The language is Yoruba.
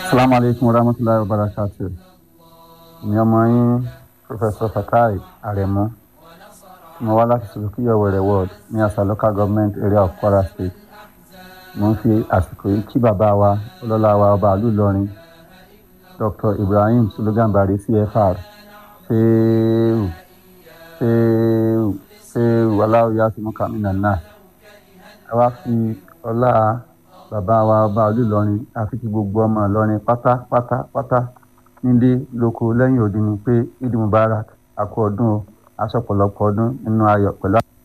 Assalamu alaikum warahmatullahi wabarakatuh. Ní ọmọ yín Professor Fatai Aremu. Mo wá láti Sulukiyo Were Ward ní Asa Local Government Area of Kwara State. Mo ń fi àsìkò yìí kí bàbá wa ọlọ́lá wa ọba àlú Ìlọrin Dr. Ibrahim Sulugambari CFR Ṣéèrù Ṣéèrù Ṣéèrù Aláwìyá Tìmúkà Mínàná. Ẹ wá fi ọlá bàbá wa ọba àlú Ìlọrin àfi kí gbogbo ọmọ Ìlọrin pátápátá pátá nílé lóko lẹ́yìn odi ni pé Eid Mubarak àkú ọdún o aṣọ ọ̀pọ̀lọpọ̀ ọdún nínú ayọ̀ pẹ̀lú